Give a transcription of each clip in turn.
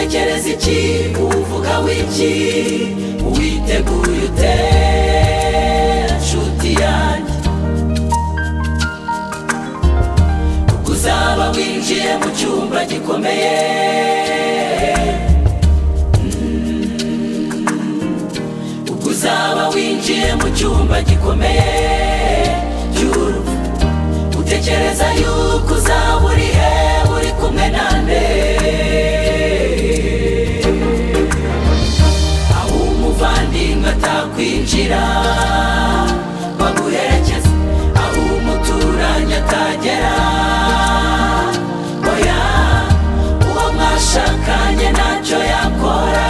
iki uvuga w'iki uwiteguye ute nshuti yanjye ubwo uzaba winjiye mu cyumba gikomeye Mm. ubwo uzaba winjiye mu cyumba gikomeye cy'urupfu utekereza yuko uzaba uri he uri kumwe nande aho umuvandimwe atakwinjira baguherekeza aho umuturanyi atagera oya uwo mwashakanye ntacyo yakora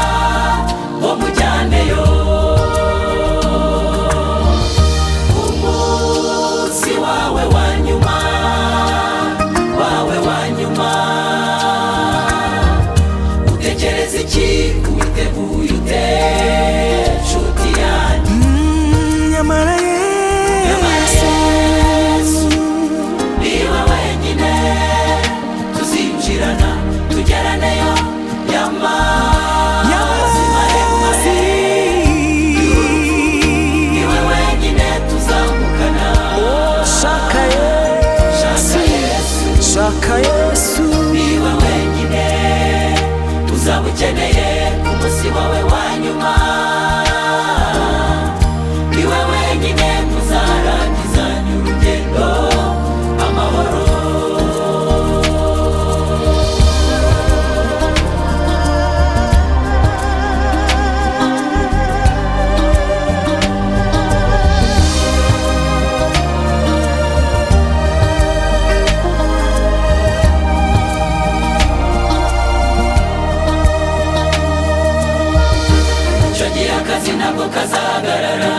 ngo mujyaneyo umunsi wawe wa nyuma wawe wa nyuma utekereza iki witeguye ute nshuti yanjye nyamara yesu yesu niba wenyine tuzinjirana tugeraneyo yamazi maremare niwe wenyine tuzamukana shaka shaka yesu yesu shaka yesu niba wenyine uzaba ukeneye ku munsi wawe wa nyuma niwe wenyine uzarangiza urugendo amahoro icyo gihe akazi ntabwo kazahagarara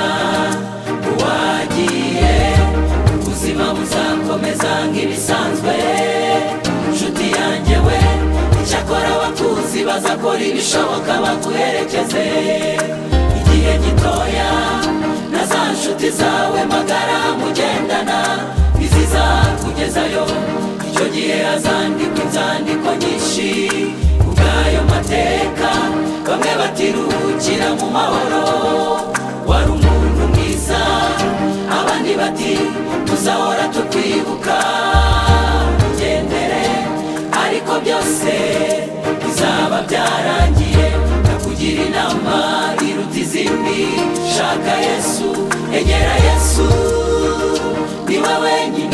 wagiye ubuzima buzakomeza nk'ibisanzwe inshuti yanjye we icyakora abakuzi bazakora ibishoboka baguherekeze igihe gitoya na za nshuti zawe magara mugendana ntizizakugezayo icyo gihe hazandikwa inzandiko nyinshi ubwayo mateka bamwe batiruhukira mu mahoro wari umuntu mwiza abandi bati tuzahora tukwibuka ugendere ariko byose bizaba byarangiye ndakugira inama iruta izindi shaka yesu egera yesu niwe wenyine